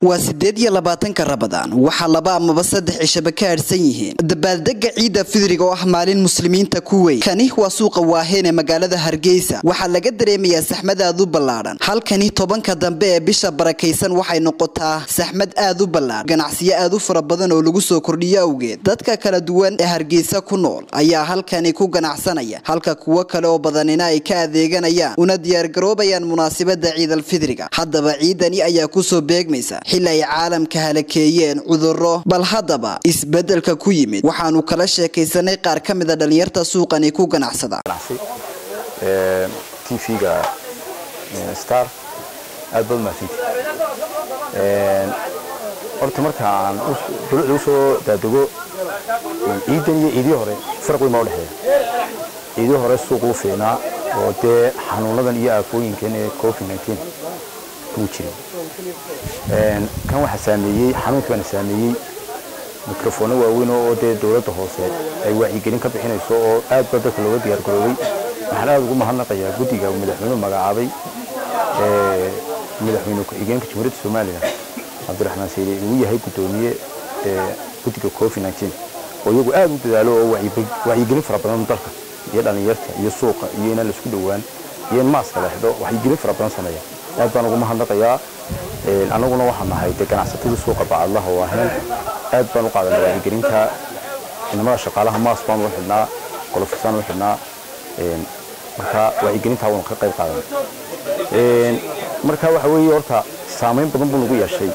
waa sideed iyo labaatanka rabadaan waxaa laba amaba saddex cishaba ka hadhsan yihiin dabaaldega ciidda fidriga oo ah maalin muslimiinta ku weyn kani waa suuqa waaheen ee magaalada hargeysa waxaa laga dareemayaa saxmad aad u ballaadhan halkani tobanka dambe ee bisha barakaysan waxay noqotaa saxmad aad u ballaadhan ganacsiyo aad u fara badan oo lagu soo kordhiyo awgeed dadka kala duwan ee hargeysa ku nool ayaa halkani ku ganacsanaya halka kuwo kale oo badanina ay ka adeeganayaan una diyaargaroobayaan munaasabada ciidalfidriga haddaba ciidani ayaa kusoo beegmaysa xili ay caalamka halakeeyeen cuduro bal haddaba isbedelka ku yimid waxaanu kala sheekaysanay qaar ka mida dhalinyarta suuqani ku ganacsada tvga star aad baad mahadsanti horta markaan dulucda usoo daadego ciidan iyo ciidii hore farq weyn baa udhexeeya ciidii hore suuquu fiicnaa oo dee xanuunadan iyo aafooyinkan ee covid nteen muu jirin kan waxaa saameeyey xanuunkii baana saameeyey mikrofoono waaweyn oo dee dowladda hoose ay wacyigelin ka bixinayso oo aad baa dadka looga diyaar garoobay waxaan aad ugu mahadnaqayaa guddiga madaxweynuhu magacaabay madaxweyne ku-xigeenka jamhuuriyadda somalilan cabdiraxmaan sayde uu yahay guddoomiye guddiga covid nteen oo iyagu aad u dadaalo oo wacyigelin fara badan dalka iyo dhallinyarta iyo suuqa iyo inaan laisku dhowaan iyo in maaska la xidho wacyigelin fara badan sameeya aad baan ugu mahadnaqayaa annaguna waxaan nahay dee ganacsatadii suuqa bacadlaha oo ahayn aad baan u qaadanay wacyigelinta inamada shaqaalaha maas baan u xidhnaa qolofisaan u xidhnaa marka wacyigelintaa waanu ka qayb qaadanay marka waxa weeye horta saamayn badan buu nagu yeeshay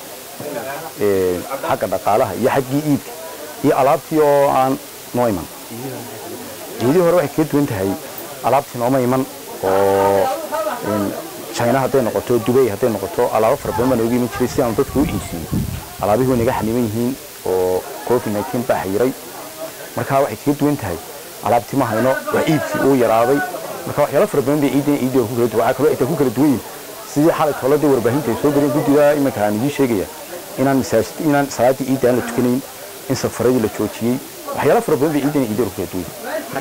xagga dhaqaalaha iyo xaggii iibka iyo alaabtii oo aan noo iman ciidii hore waxay kaga duwan tahay alaabtii nooma iman oo china hadday noqoto dubay hadday noqoto alaabo fara badan baa nooga iman jiray si aanu dadka u iibsiiyo alaabihii way naga xaniban yihiin oo covid nteen baa xayiray marka waxay kaga duwan tahay alaabtii ma hayno waa iibkii uu yaraaday marka waxyaalo fara badan bay ciidan ciidii ku kala duwan waxaa kaloo ay ku kala duwan yihiin sidii xalay tooladii warbaahinta ay soo galeen guddiga iminka aan idiin sheegaya inaan masaajid inaan salaadii ciidda aan la tukanayn in safaradii la joojiyey waxyaalo fara badan bay ciidan ciidii ku kala duwan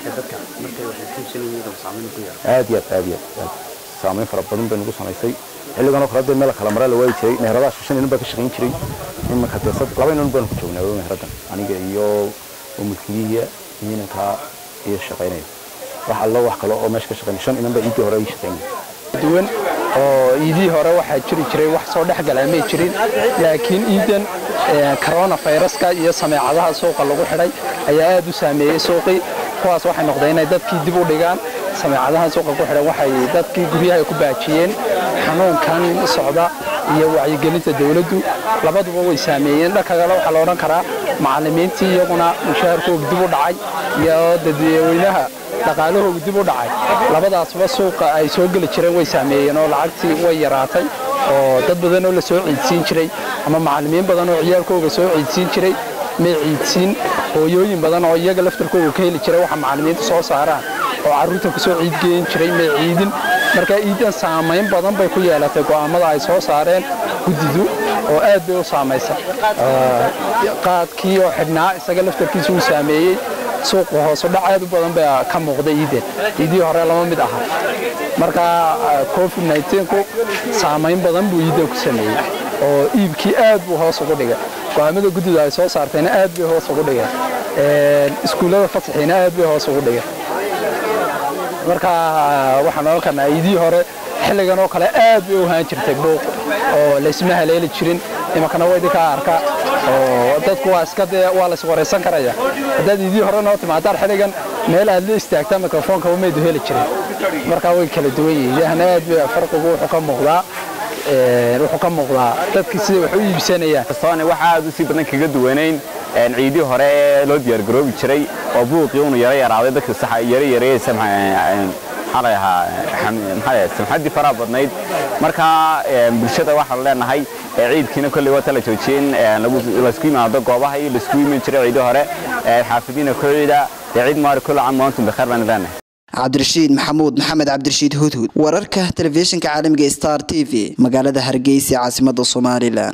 aad iyo aad aad iyo aad saamayn fara badan bay nagu samaysay xilligan oo kale dee meel kala maraa la waayi jiray meheradaha shan inan baa ka shaqayn jiray iminka dee laba inan baanu ku joognaa meheradan aniga iyo mulkiyihiya iyo inankaa iyo shaqaynaya wax allo wax kale oo meesha ka shaqaynaya shan inan baa iidii hore ay shaqaynaya duwan oo iidii hore waxaa jiri jiray wax soo dhex galaa may jirin laakiin iidan corona viruska iyo sameecadaha suuqa lagu xidhay ayaa aad u saameeyey suuqii kuwaas waxay noqdeen inay dadkii dib u dhigaan sameecadahan suuqa ku xidhan waxay dadkii guryaha ku baajiyeen xanuunkan socda iyo wacyigelinta dawladdu labaduba way saameeyeen dhanka kale waxaa la odhan karaa macallimiintii iyaguna mushaharkooga dib u dhacay iyo dadweynaha dhaqaalahooga dib u dhacay labadaasba suuqa ay soo geli jireen way saameeyeen oo lacagtii way yaraatay oo dad badan oo la soo ciidsiin jiray ama macallimiin badan oo ciyaalkooga soo ciidsiin jiray may ciidsiin hooyooyin badan oo iyaga laftarkooga ka heli jiray waxa macallimiinta soo saaraan oo carruurta ku soo ciidgeyn jiray may ciidin marka ciidan saamayn badan bay ku yeelatay go'aammada ay soo saareen guddidu oo aad bay u saamaysa qaadkii oo xidhnaa isaga laftarkiisa uu saameeyey suuqa hoosu dhac aad u badan baa ka muuqda iidan iidii hore lama mid aha marka covid nku saamayn badan buu iidan ku sameeyey oo iibkii aad buu hoos ugu dhigay go'aamada guddidu ay soo saartayna aad bay hoos ugu dhigeen iskuullada fasaxiina aad bay hoos ugu dhigeen marka waxaan ohan karnaa iidii hore xilligan oo kale aad bay u haan jirtay buuq oo laysma haleeli jirin imankana waa idinkaa arka oo dadku waa iska dee waa lays waraysan karaya haddaad iidii hore noo timaadaan xilligan meel aad la istaagtaa mikrofoonka umaydu heli jirin marka way kala duwan yihiin yahna aad bay farqigu wuxuu ka muuqdaa wuxuu ka muuqdaa dadkii sida wax u iibsanayaan kastoone waxa aad u sii badan kaga duwanayn ciidii hore ee loo diyaargaroobi jiray oo buuqii unu yaro yaraaday dadka saxa yaro yareeyaysa maxaa ahaa maxaa samxaddii faraha badnayd marka bulshada waxaan leenahay ciidkiina kolley waa tala joojiyeen laysku yimaado goobaha iyo laysku iman jiray ciidii hore xaafidiina ku ciida ciid maari kulla caam waantum bikhair baan leenahay cabdirashiid maxamuud maxamed cabdirashiid hudhud wararka telefishinka caalamiga star t v magaalada hargeysa caasimada somalilan